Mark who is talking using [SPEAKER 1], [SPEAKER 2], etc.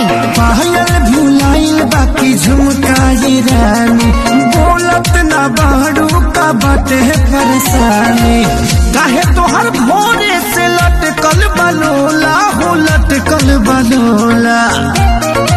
[SPEAKER 1] पायल भुलाइल बाकी झुमकाई रानी बोलत ना बाड़ू का बाटे परेशानी काहे तोहर भोरे से लटकल बलोला हो लटकल बलोला